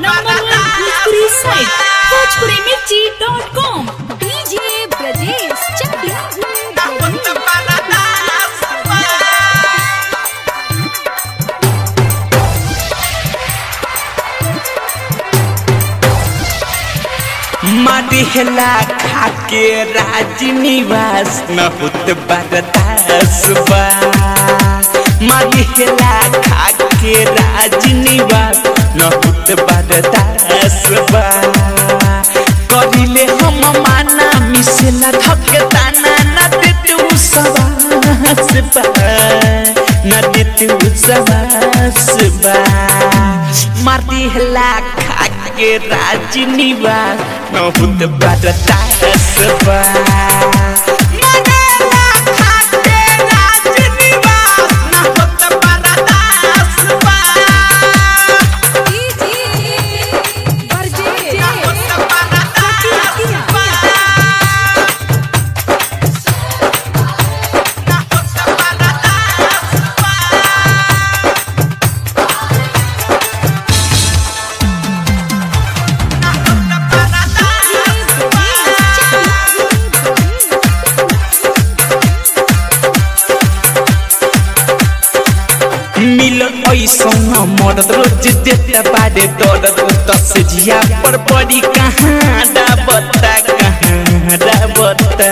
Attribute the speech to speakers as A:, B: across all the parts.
A: number one Bhojpuri site, bhojpurimirchi.com.
B: DJ Brajesh Chakla.
C: मरिहला खाके राजनिवास न होत बरदास बा मरिहला खाके राजनिवास न होत बरदास बा करिले हम माना मिसेला धके ताना न देतु सवास बा न देतु सवास बा मरिहला खाके राजनिवास न होत बरदास बा मरिहला खाके राजनिवास न होत बरदास बा
B: DJ Brajesh
C: मिलन ऐसन मरद रोज देता बारे दर्द दस जिया पर बड़ी कहाँ बता कहाँ बता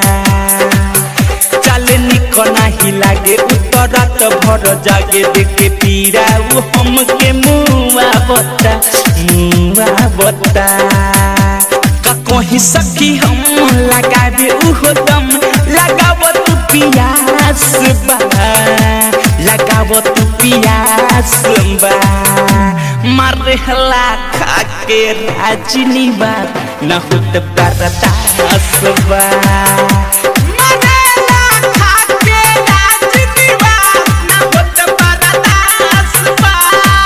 C: चले निक नाही लागे उतरत भर जागे देखे पीरा वो हमके मुआ बता मुआ बता का कहीं सखी हम लगावे उहो दम लगाव तू पियास बा लगाव तू पियास बा मारे हला खाके राजनी बा न होत बरदास बा मारेला खाके राजनी बा न होत बरदास बा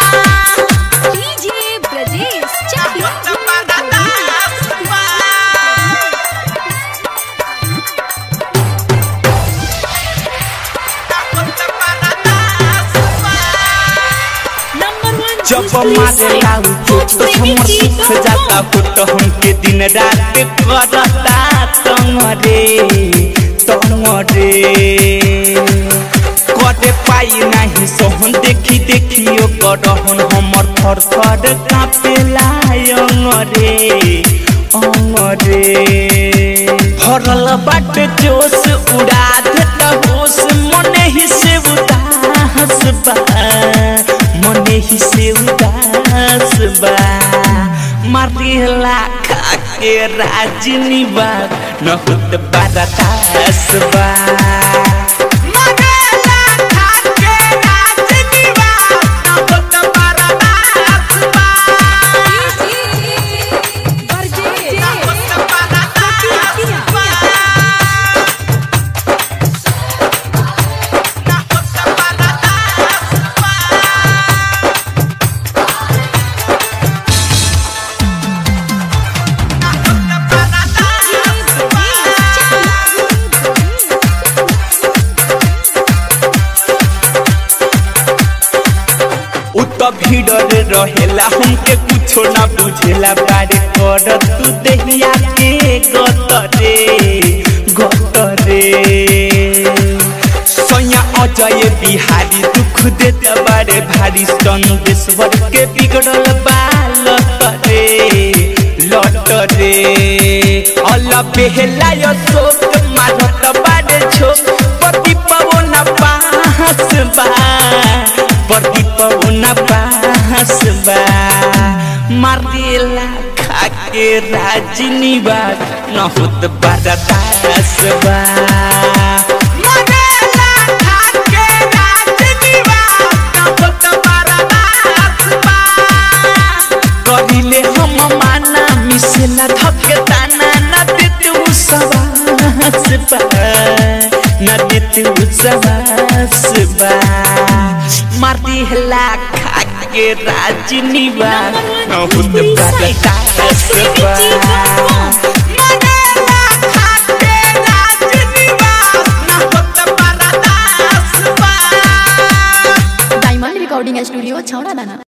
B: DJ Brajesh Chakla.
A: Number one
C: जब
A: Bhojpuri
C: मारे
A: site,
C: लाऊ तो हमर सुख जाता हो तो हमके दिन रात करता तंगरे तंगरे करे पाई नहीं सोहन देखी देखी ओ करहन हमर थर थर कापेला अंगरे अंगरे भरल बाट जोश उड़ा देता होश मने ही से उदास बा मने ही से उदास बा मारिला खाके राजनी बा न होत बरदास बा मारिला खाके राजनी बा न होत बरदास बा
B: DJ
C: उत भीड़ रे रहेला हमके कुछो ना बुझेला बारे कर तू देहिया के गतरे गतरे सैया अजय बिहारी दुख देता बारे भारी संदेश्वर के बिगड़ल बाल तरे लटरे अल बेहला यो शोक मारत बारे छोक पति पवन पास बा पति पवन पास बा मारिला खाके राजनी बा न होत बरदास बा मारिला खाके राजनी बा न होत बरदास बा करिले हम माना मिसेला धके ताना न देतु सवास बा न देतु सवास बा मारती हला खाके राजनी बा न होत बरदास बा मारेला खाके राजनी बा न होत बरदास बा
B: डायमंड रिकॉर्डिंग स्टूडियो छौड़ा दाना